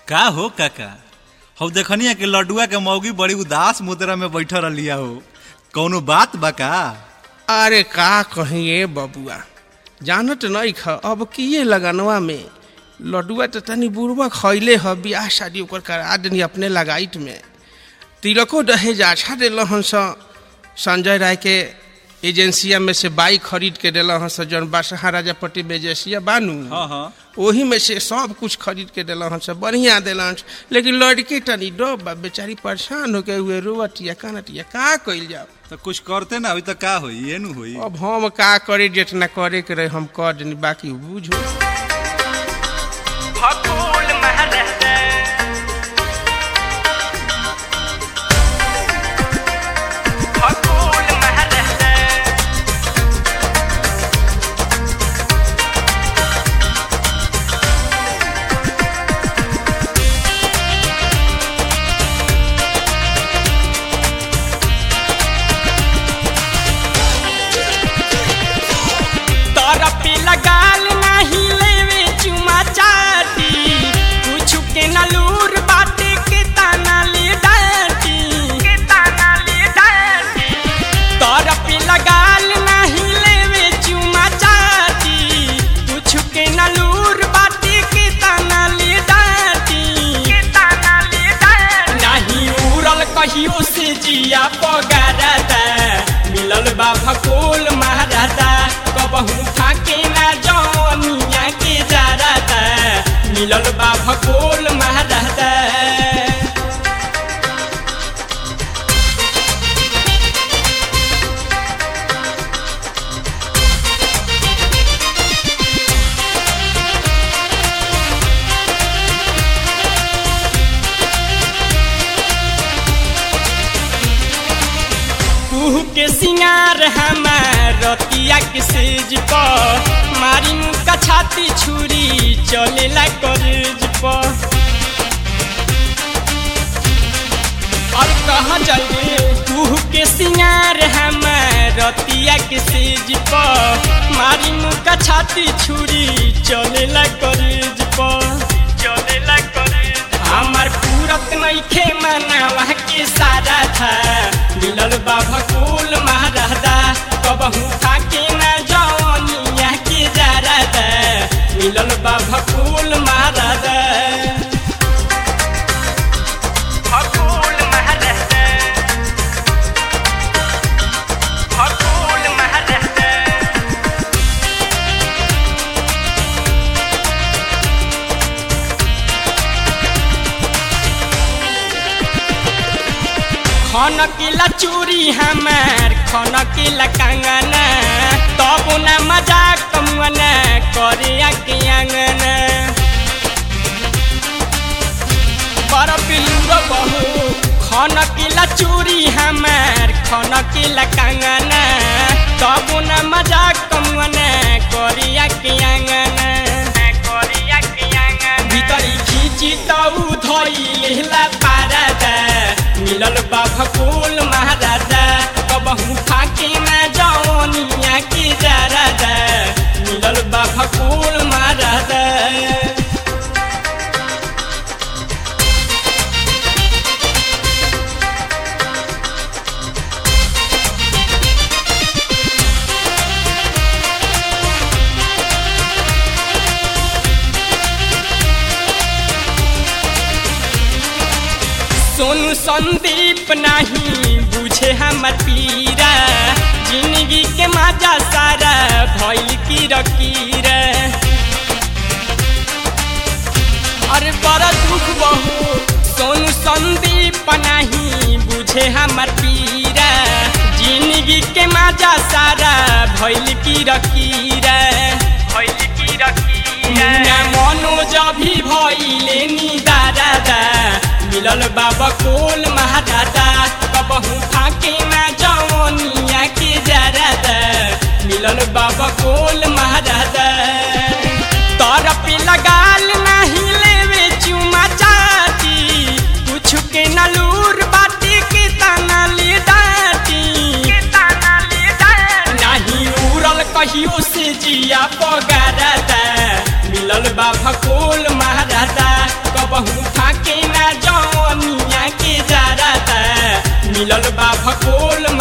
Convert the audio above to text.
का हो काका हौ देखनिया के लड्डुआ के मौगी बड़ी उदास मुद्रा में बैठल रहिया हो कौनो बात बा का अरे का कहिए बबुआ जानत नहीं ख अब किए लगनवा में लड्डुआ तो तनी बुढ़वा खैले ह बियाह शादी ओकर करा देनी अपने लगाइत में तिलको दहेज अच्छा दिल हन स संजय राय के एजेंसिया में से बाइक खरीद के दिल हन स जौन बासहा राजापट्टी में एजेंसिया बानू हाँ हाँ ओही में से सब कुछ खरीद के दिल हन सब बढ़िया दिल हन लेकिन लड़की तनी डो बा बेचारी परेशान होके हुए रोवटिया कानटिया का कइल जाओ तो कुछ करते ना अभी तो का होई ये नु होई अब हम का करे जितना करे के रहे हम कर देनी बाकी बुझो फकूल महरहते फकूल महरहते तरपी लगाल नाही लेवे चुमा चाटी कुछ के नलूर बाटे के ताना ले डाटी के ताना ले डाटी तरपी लगाल नाही लेवे चुमा चाटी कुछ के नलूर बाटे के ताना ले डाटी के ताना ले डाटी नाही उड़ल कहियो से जिया पगारदा मिलल बा भकोल महाराजा कबहू थाके ना जौनिया के जारादा मिलल बा भकोल महाराजा कुहू के सिंगार हमार रतिया के सेज पर मारी मुका छाती छुरी चलेला करेज पर और कहाँ जाइए कुहू के सिंगार हमार रतिया के सेज पर मारी मुका छाती छुरी चलेला करेज पर चलेला करेज हमार पूरत नइखे मनावा के सारा था मिलल बा भकुल महाराजा कबहू खाके ना जवनिया के जारादा मिलल बा भकुल महाराजा भकुल महाराजा भकुल महाराजा खन किला चूरी हमार खन किला कंगना तब न मजाक कमुआना करे आके आंगना पर पिलुर बहू खन किला चूरी हमार खन किला कंगना तब न मजाक कमुआना करे आके आंगना करे आके आंगना भीतरी खींची तऊ धइलेला पारादा मिलल बा भकुल महाराजा कबहू खाके ना जवनिया के जारादा मिलल बा भकुल महाराजा सोनू संदीप नहीं बुझे हमर पीरा जिंदगी के मजा सारा भइल की रकीर अरे बड़ा दुख बहु सोनू संदीप नहीं बुझे हमर पीरा जिंदगी के मजा सारा भइल की रकीर भइल की रकीर मनोज भी भइले निदारादा मिलल बाबा कोल महादादा कबहू फाके ना जवनिया के जरादा मिलल बाबा कोल महादादा तरफ लगाल नहीं लेवे चुमा चाटी कुछ के नलूर बाटी के ताना ले डाटी के ताना ले डाटी नहीं उड़ल कहियो से जिया पगारदा मिलल बा भकोल महाराजा कबहू भकोल